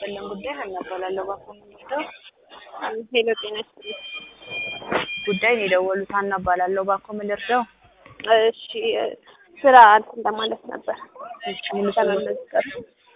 ይስጥልን ጉዳይ ሀና እባላለሁ። ባኮ ምንወስደው ሄሎ ጤና ይስጥልኝ። ጉዳይ ነው የደወሉት። ሀና እባላለሁ። ባኮ ምን ልርዳው? እሺ ስራ እንትን ለማለት ነበር እሺ ሙሉ ስሞት ለመመዝገብ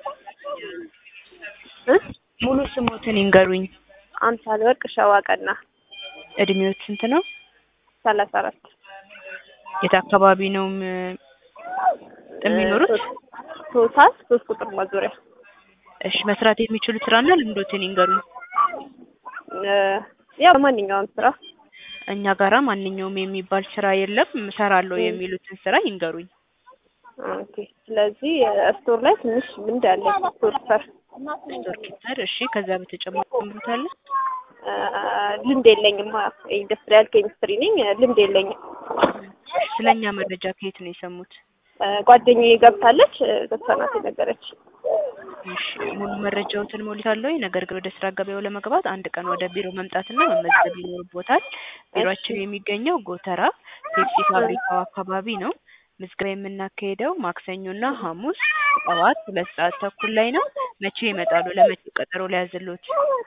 እ ሙሉ ስሞትን ይንገሩኝ። አምሳል ወርቅ ሸዋቀና እድሜዎት ስንት ነው? ሰላሳ አራት የት አካባቢ ነው ም- የሚኖሩት? ቶታል ሶስት ቁጥር ማዞሪያ እሺ መስራት የሚችሉት ስራና ልምዶትን ይንገሩኝ። እ ያው ማንኛውም ስራ እኛ ጋራ ማንኛውም የሚባል ስራ የለም። እሰራለሁ የሚሉትን ስራ ይንገሩኝ። ኦኬ። ስለዚህ ስቶር ላይ ትንሽ ልምድ አለኝ። ስቶር ሰር ስቶር ኪፐር። እሺ ከዛ በተጨማሪ ምሩታለ እ ልምድ የለኝም። ኢንዱስትሪያል ኬሚስትሪ ነኝ። ልምድ የለኝም። ስለኛ መረጃ ከየት ነው የሰሙት? እ ጓደኛዬ ገብታለች። ገብታ ናት የነገረች። እሺ ሙሉ መረጃዎትን ሞልታለሁ። ነገር ግን ወደ ስራ ገበያው ለመግባት አንድ ቀን ወደ ቢሮ መምጣትና መመዝገብ ይኖርቦታል። ቢሮአችን የሚገኘው ጎተራ ፔፕሲ ፋብሪካው አካባቢ ነው። ምዝገባ የምናካሄደው ማክሰኞና ሐሙስ ጠዋት ሁለት ሰዓት ተኩል ላይ ነው። መቼ ይመጣሉ? ለመቼ ቀጠሮ ሊያዝሎት?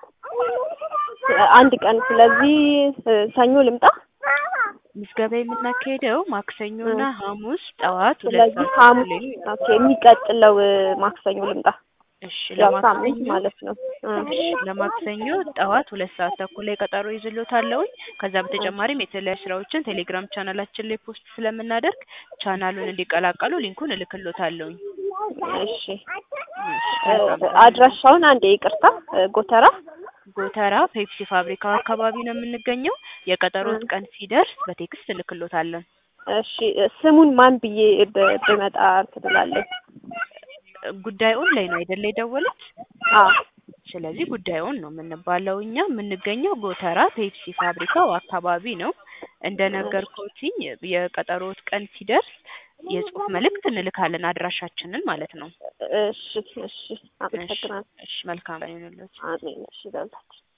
አንድ ቀን ስለዚህ እ ሰኞ ልምጣ። ምዝገባ የምናካሄደው ማክሰኞና ሐሙስ ጠዋት ሁለት ስለዚህ ሰዓት ሐሙስ ተኩል ላይ ነው። ኦኬ። የሚቀጥለው እ ማክሰኞ ልምጣ። እሺ ያው ሳምንት ለማክሰኞ ማለት ነው። እ እሺ ለማክሰኞ ጠዋት ሁለት ሰዓት ተኩል ላይ ቀጠሮ ይዝሎታለሁኝ። ከዛ በተጨማሪም የተለያዩ ስራዎችን ቴሌግራም ቻናላችን ላይ ፖስት ስለምናደርግ ቻናሉን እንዲቀላቀሉ ሊንኩን እልክሎታለሁኝ። እሺ እሺ እ መልካም አድራሻውን አንዴ ይቅርታ። እ ጎተራ ጎተራ ፔፕሲ ፋብሪካ አካባቢ ነው የምንገኘው። የቀጠሮት ቀን ሲደርስ በቴክስት እልክሎታለን። እሺ እ ስሙን ማን ብዬ ብ- ብመጣ እንትን እላለሁ? ጉዳዩን ላይ ነው አይደለ የደወሉት? አዎ ስለዚህ ጉዳዩን ነው የምንባለው። እኛ የምንገኘው ጎተራ ፔፕሲ ፋብሪካው አካባቢ ነው። እንደነገርኩትኝ የቀጠሮት ቀን ሲደርስ የጽሁፍ መልእክት እንልካለን፣ አድራሻችንን ማለት ነው። እሺ እሺ። አመሰግናለሁ። እሺ መልካም ቀን ይሁንልዎት። አሜን። እሺ ይላል።